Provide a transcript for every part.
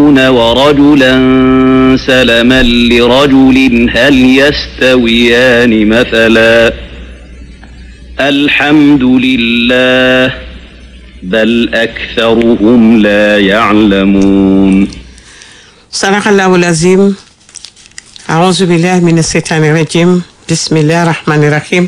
يعدلون ورجلا سلما لرجل هل يستويان مثلا الحمد لله بل أكثرهم لا يعلمون صدق الله العظيم أعوذ بالله من الشيطان الرجيم بسم الله الرحمن الرحيم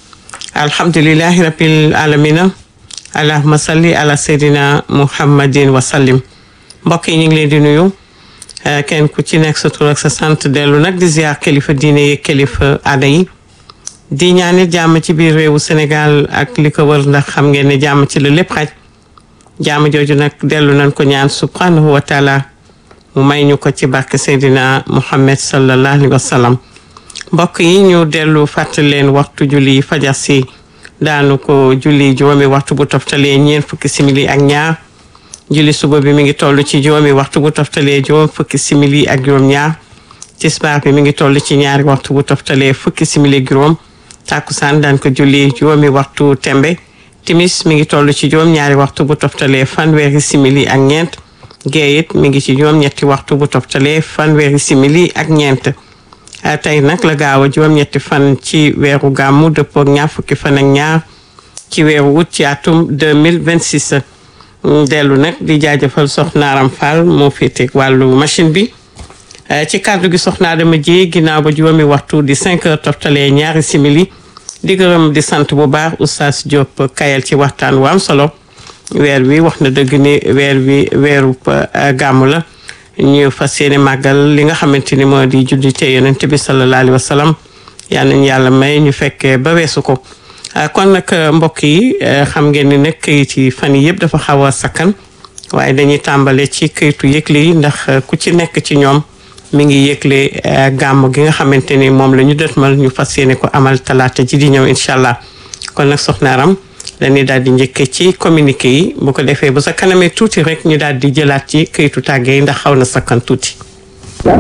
الحمد لله رب العالمين اللهم صل على سيدنا محمد وسلم mbokk yi ñu ngi leen di nuyu kenn ku ci nekk sa tur ak sa sant dellu nag di ziar kilifa diine yi kilifa aada yi di ñaanit jàmm ci biir réewu Sénégal ak li ko wër ndax xam ngeen ne jàmm ci la lépp xaj jàmm jooju nag dellu nañ ko ñaan subhanahu wa taala mu may ñu ko ci barke Seydina Muhammad sallallahu alayhi wa sallam mbokk yi ñu dellu fàttali leen waxtu julli fajar si daanu ko julli juróomi waxtu bu toftalee ñeent fukki simili ak ñaar julli suba bi mi ngi toll ci juróomi waxtu bu toftalee juróom fukki simili ak juróom ñaar tisbaar bi mi ngi toll ci ñaari waxtu bu toftalee fukki simili ak juróom tàkkusaan daan ko julli juróomi waxtu tembe timis mi ngi toll ci juróom ñaari waxtu bu toftalee fanweeri simili ak ñeent gee it mi ngi ci juróom ñetti waxtu bu toftalee fanweeri simili ak ñeent tey nag la gaaw a juróom ñetti fan ci weeru gàmmu dëppoo ak ñaar fukki fan ak ñaar ci weeru wut ci atum 2026 dellu nag di jaajëfal soxna Aram Fall moo féete wàllu machine bi ci kàddu gi soxna Adama ji ginnaaw ba juróomi waxtu di 5 heures toftalee ñaari simili di gërëm di sant bu baax oustaz Diop kayal ci waxtaan wu am solo weer wi wax na dëgg ni weer wi weeru gàmmu la ñu fas yéene màggal li nga xamante ni moo di juddite yonent bi sallallahu alayhi wa sallam yal nañu yàlla may ñu fekkee ba weesu ko kon nag mbokk yi xam ngeen ni nag këyit yi fan yi yëpp dafa xaw a sakkan waaye dañuy tàmbale ci këyitu yëgle yi ndax ku ci nekk ci ñoom mi ngi yëgle gàmm gi nga xamante ni moom la ñu dëtmal ñu fas yéene ko amal talaata ji di ñëw incha allah kon nag soxna Aram dañuy daal di njëkke ci communiqué yi bu ko defee bu sa kanamee tuuti rek ñu daal di jëlaat ci këyitu tàgge yi ndax xaw na sakkan tuuti